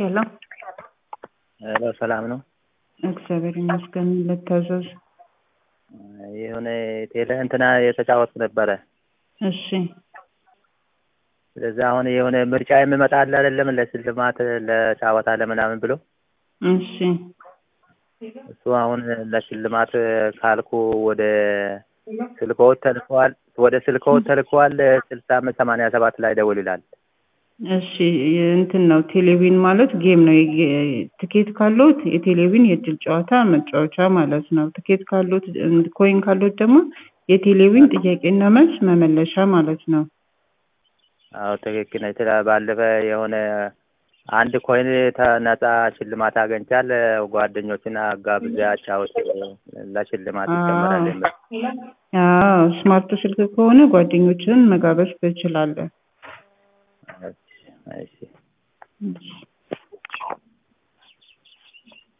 ሄሎ ሄሎ ሰላም ነው? እግዚአብሔር ይመስገን። ልታዘዝ? የሆነ ቴሌ እንትና የተጫወትኩ ነበረ። እሺ ስለዚህ አሁን የሆነ ምርጫ የሚመጣ አለ አይደለም ለሽልማት ለጫወታ ለምናምን ብሎ እሺ እሱ አሁን ለሽልማት ካልኩ ወደ ስልክዎት ተልከዋል ወደ ስልክዎት ተልከዋል ስልሳ አምስት ሰማንያ ሰባት ላይ ደውል ይላል። እሺ እንትን ነው ቴሌቪዥን ማለት ጌም ነው። የጌ- ትኬት ካሎት የቴሌቪዥን የእድል ጨዋታ መጫወቻ ማለት ነው። ትኬት ካሎት ኮይን ካሎት ደግሞ የቴሌቪዥን ጥያቄና መልስ መመለሻ ማለት ነው። አዎ ትክክል ነች። ስለ- ባለፈ የሆነ አንድ ኮይን ተ- ነፃ ሽልማት አገኝቻል ጓደኞችን አጋብዣ አጫውቼ ለሽልማት ይጨመራል የሚል አዎ ስማርት ስልክ ከሆነ ጓደኞችን መጋበዝ ትችላለህ። እሺ፣ እሺ